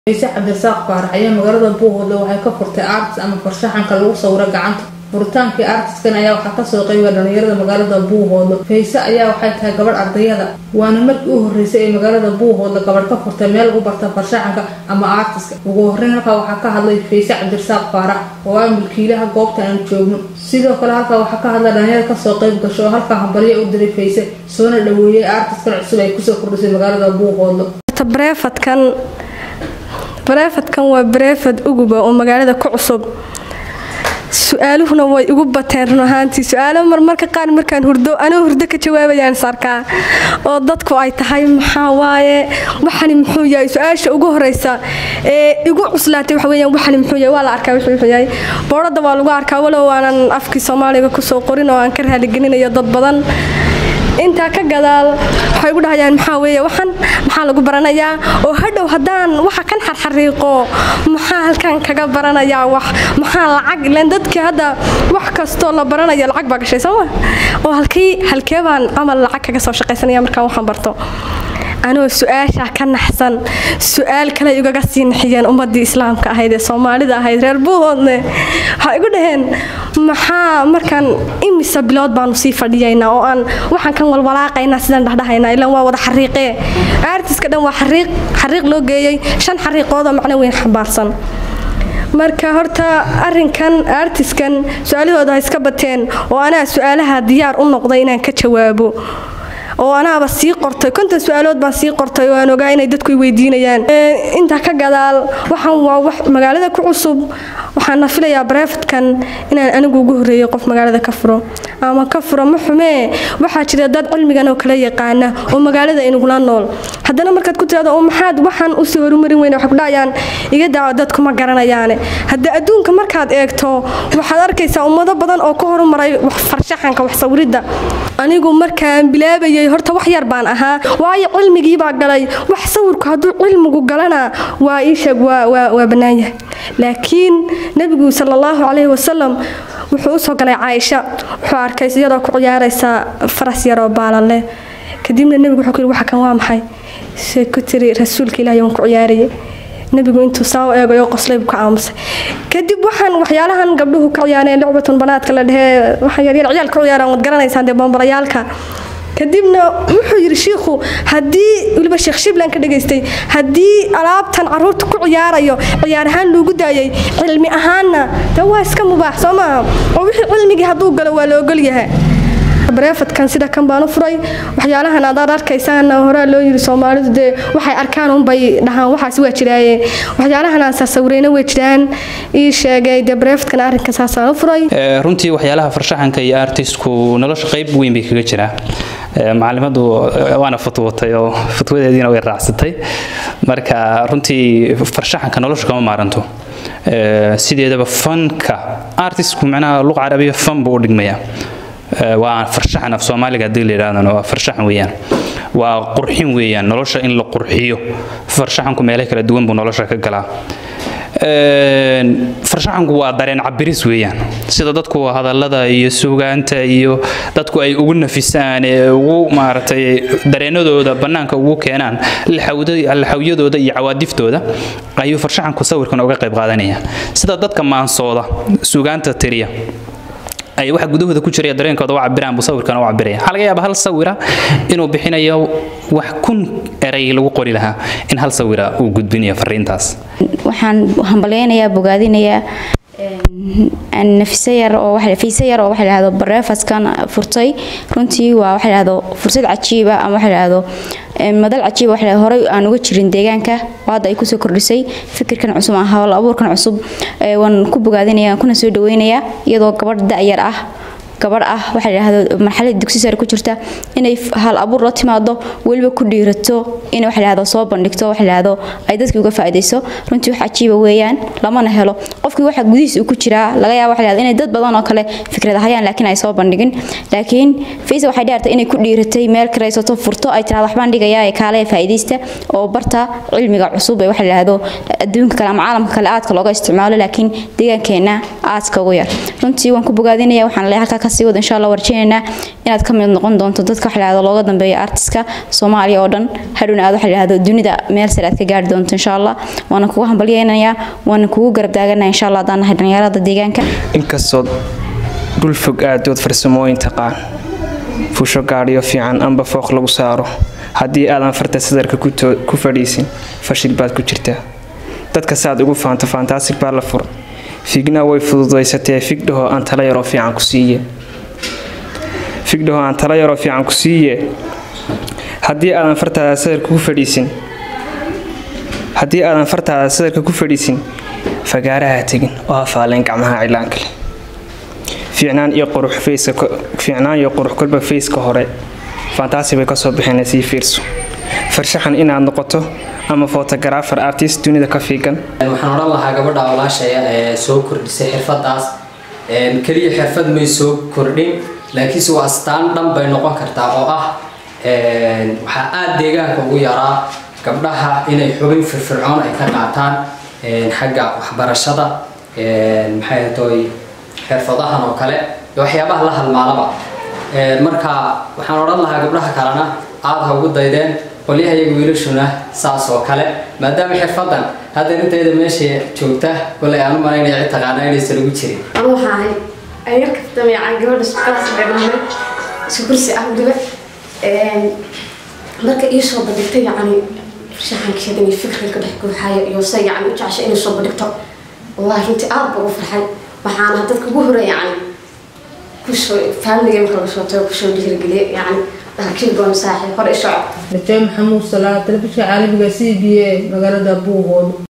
ciise cabdirasaaq faarax ayaa magaalada buuhoodle waxay ka furtay artis ama farshaxanka lagu sawiro gacanta furitaankii artiskan ayaa waxaa kasoo qeybiya dhalinyarada magaalada buuhoodle fayse ayaa waxay tahay gabadh ardayada waana markii u horeysay ee magaalada buuhoodle gabadh ka furtay meel lagu barta farshaxanka ama artiska ugu horeyn halkaa waxaa ka hadlay fayse cabdirasaaq faarax oo ah milkiilaha goobta aan joogno sidoo kale halkaa waxaa ka hadlay dhalinyarada kasoo qeyb gasho oo halkaa hambalyo u diray fayse soona dhaweeyey artiskan cusub ay kusoo kordhisay magaalada buuhoodle bareefadkan bareefadkan waa bareefad uguba oo magaalada ku cusub su-aaluhuna way igu bateen run ahaantii su-aalo marmarka qaar markaan hurdo anoo hurdo ka jawaabayaan sarkaa oo dadku ay tahay maxaa waaye waxani muxuu yahay su-aasha ugu horeysa ee igu cuslaatay waxa weyaan waxani muxuu yahay waa la arkaa wuxuu wuxuu yahay boodhada waa lagu arkaa walow aanan afkii soomaaliga kusoo qorin oo aan ka raaligelinayo dad badan intaa ka gadaal waxay ugu dhahayaan maxaa weeye waxan maxaa lagu baranayaa oo hadhow haddaan waxa kan xarxariiqo maxaa halkan kaga baranayaa wax maxaa lacag ilaan dadkii hadda wax kastoo la baranayo lacag baa gashay sooma oo halkii halkee baan camal lacag kaga soo shaqaysanaya markaan waxaan barto anoo su-aasha ka naxsan su-aal kale igaga sii naxiyeen ummadii islaamka ahayd ee soomaalida ahayd reer buuhoodne waxay igu dhaheen maxaa markaan imisa bilood baanu sii fadhiyaynaa oo aan waxaan kan walwalaaqaynaa sidaan dhahdhahaynaa ilaan waa wada xariiqee aartiska dhan waa xariiq xariiq loo geeyey shan xariiqoodoo macno weyn xambaarsan marka horta arinkan aartiskan su-aalahooda ha iska bateen oo anaa su-aalaha diyaar u noqday inaan ka jawaabo oo anaaba sii qortay konton su-aalood baan sii qortay oo aan ogaa inay dadku weydiinayaan intaa ka gadaal waxaan waa wax magaalada ku cusub waxaana filayaa bareefadkan inaan anigu ugu horeeyay qof magaalada ka furo ama ka furo ma xumee waxaa jira dad cilmigan oo kala yaqaana oo magaalada inugula nool haddana markaad ku tirahdo oo maxaad waxaan usii horumarin weyne waxay ku dhahayaan iga daawa dadku ma garanayaane hadda adduunka markaad eegto waxaad arkaysaa ummado badan oo ka horumaray wax farshaxanka wax sawiridda anigu markaan bilaabayay horta wax yar baan ahaa waayo cilmigiibaa galay wax sawirku hadduu cilmigu galana waa iisheeg waa bannaan yahay laakiin nebigu sala allahu calayhi wasalam wuxuu usoo galay caaisha wuxuu arkay iyadoo ku ciyaaraysa faras yaroo baalan leh kadibna nebigu wuxuu ku yidhi waxa kan waa maxay say ku tiri rasuulka ilaahay waan ku ciyaarayay nebigu intuu saa u eegayo qoslaybu ka aamusay kadib waxaan waxyaalahan gabdhuhu ka ciyaareen lucbatun banaadka la dhehee waxaa yaryar ciyaal ka ciyaaraan waad garanaysaan dee boombalayaalka kadibna wuxuu yidhi shiikhu haddii weliba sheekh shibland ka dhagaystay haddii alaabtan caruurta ku ciyaarayo ciyaar ahaan loogu daayay cilmi ahaanna de waa iska mubaax soo maaha oo wixii cilmigii hadduu galo waa la ogol yahay bareefadkan sida kan baan u furay waxyaalahan aad arkaysaana horaa loo yiri soomaalidu dee waxay arkaan unbay dhahaan waxaas waa jiraaye waxyaalahan aan saasawirayna way jiraan ii sheegay dee bareefadkan arrinka saasaan u furay runtii waxyaalaha farshaxanka iyo artistku nolosha qayb weyn bay kaga jiraa macalimadu waana fatwootay oo fatwadeediina way raacsatay marka runtii farshaxanka nolosha kama maaranto sideedaba fanka artistku macnaha luqa carabiya fan buu u dhigmayaa waa farshaxan af soomaaliga haddii la yidhahdana waa farshaxan weeyaan waa qurxin weeyaan nolosha in la qurxiyo farshaxanku meelo kala duwan buu nolosha ka galaa farshaxanku waa dareen cabiris weeyaan sida dadku hadallada iyo sugaanta iyo dadku ay ugu nafisaan ee ugu maaragtay dareenadooda bannaanka ugu keenaan laxawyadooda iyo cawaadiftooda ayuu farshaxanku sawirkan uga qayb qaadanaya sida dadka maansooda sugaanta tiriya ay waxa gudahooda ku jiraya dareenkooda u cabiraan buu sawirkan u cabiraya waxaa laga yaabaa hal sawira inuu bixinayo wax kun eray lagu qori lahaa in hal sawira uu gudbinayo fariintaas waxaan hambalyaynayaa bogaadinayaa nafise yar oo fiise yar oo waxa la yidhahdo bareefaskan furtay runtii waa waxa la yidhahdo fursad cajiiba ama waxa la yidhahdo madal cajiiba waxa la yidhahdo horey aan uga jirin deegaanka oo hadda ay kusoo kordhisay fikirkan cusub ah howl abuurkan cusub waan ku bogaadinayaa kuna soo dhaweynayaa iyadoo gabadh da'yar ah gabadh ah waxa la yidhahdo marxalada dugsi sare ku jirta inay hal abuur la timaado weliba ku dhiirato in waxa la yidhahdo soo bandhigto waxa la yidhahdo ay dadka uga faa'iidayso runtii wax cajiiba weeyaan lamana helo qofkii waxa gudihiisa uu ku jiraa laga yaabo waxa la yidhahdo inay dad badan oo kale fikrad hayaan laakiin ay soo bandhigin laakiin Faysa waxay dheertay inay ku dhiiratay meel karaysato furto ay tiraahdo waxbaan dhigayaa ee kaale faa'iidaysta oo barta cilmiga cusub ee waxa la yidhahdo adduunka kale ama caalamka kale aadka looga isticmaalo laakiin deegaankeena aadka ugu yar runtii waan ku bogaadinayaa waxaan leeyahay halka kasii wada insha allah warjeenaynaa inaad ka mid noqon doonto dadka waxa lahahdo looga dambeeya artiska soomaaliya oo dhan hadhowna aad waxa lahahdo dunida meel sare aad ka gaari doonto insha allah waana kugu hambalyeynayaa waana kugu garab taaganaya insha allah haddaan nahay dhalinyarada deegaanka inkastood dhul fog aadood farsamooyin taqaan fusho gaadhiyo fiican amba fooq lagu saaro haddii aadan farta sadarka ku fadhiisin fashil baad ku jirtaa dadka saaad ugu faanto fantaasig baa la fur figna way fududaysatee figdhaho aan tala yaroo fiican ku siiye figdhaho aan tala yaroo fiican ku siiye haddii aadan fartaada sadarka ku fadhiisin haddii aadan fartaada sadarka ku fadhiisin fagaaraha tegin oo hafaaleyn gacmaha cilaanka leh fiicnaan iyo qurux fayska fiicnaan iyo qurux kolba fayska hore fantaasi bay kasoo bixeen sii fiirso farshaxan inaad noqoto ama photographer artist dunida ka fiigan waxaan odhan lahaa gabadha walaashaya ee soo kordhisay xirfadaas keliya xirfad may soo kordhin laakiinse waa astaan dhan bay noqon kartaa oo ah waxaa aada deegaanka ugu yaraa gabdhaha inay xubin firfircoon ay ka qaataan xagga waxbarashada maxay toy xirfadahan oo kale iyo waxyaabaha la halmaalaba marka waxaan odhan lahaa gabdhaha kalena aada ha ugu daydeen qolyaha iyaga wiilashuna saas oo kale maadaama xirfadan hadda intayda meesha joogta kolay aan u malaynaya cid taqaana inaysan ugu jirin anu waxaa ahay ayar kaftamayacaan gabadha sukaas dhagnaamay isku kursi ah weliba marka ii soo bandhigtay yacni farshaxankeeda iyo fikriga dhex guuxaya iyo se yacni u jeceshay inay soo bandhigto wallahi runtii aada baa ugu farxay waxaana dadka ugu hore yacni kusoo faamiliga marka laga soo tago kusoo dhiirigeliye yacni dhahakiigoon saaxiib hore isoo rajaa maxamuud salaa telefishinka caalamiga c b a magaalada buuhood